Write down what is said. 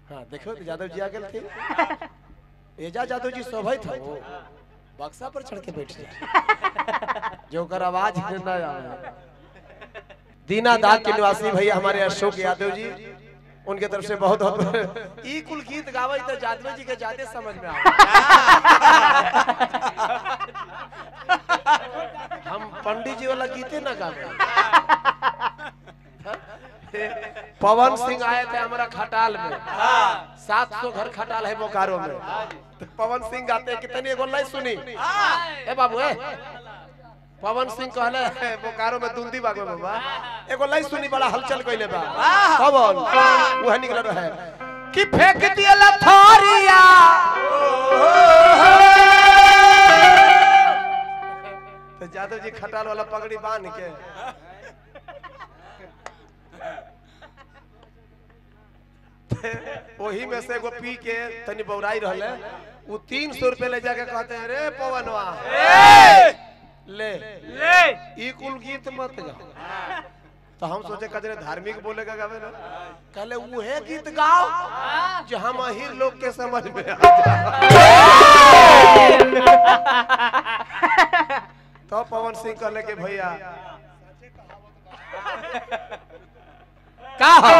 हाँ देखो तो यादव जी आ गए थे एजा यादव जी सभै था वो बक्सा पर चढ़ के बैठ जाए जो कर आवाज ना आवे दीना दाग के निवासी भैया हमारे अशोक यादव जी उनके तरफ से बहुत बहुत ई कुल गीत गावे तो यादव जी के ज्यादा समझ में आवे हम पंडित जी वाला गीते ना गावे पवन सिंह आए थे हमारा खटाल में सात सौ घर खटाल है बोकारो में तो पवन सिंह गाते हैं कितनी एगो लाइन सुनी ए बाबू ए पवन सिंह कहले बोकारो में दुंदी बाग में बाबा एगो लाइन सुनी बड़ा हलचल कइले बा पवन वह निकल रहा है कि फेंक दिया लथारिया तो जादव जी खटाल वाला पगड़ी बांध के वही में से एगो पी के तनी बौराई रहले वो तीन सौ रुपए ले जाके कहते हैं रे पवनवा ले ले ई कुल गीत मत गा तो हम सोचे कजरे धार्मिक बोलेगा गावे ना कहले उहे गीत गाओ जो हम अहिर लोग के समझ में आ जाए। तो पवन सिंह कहले कि भैया का हो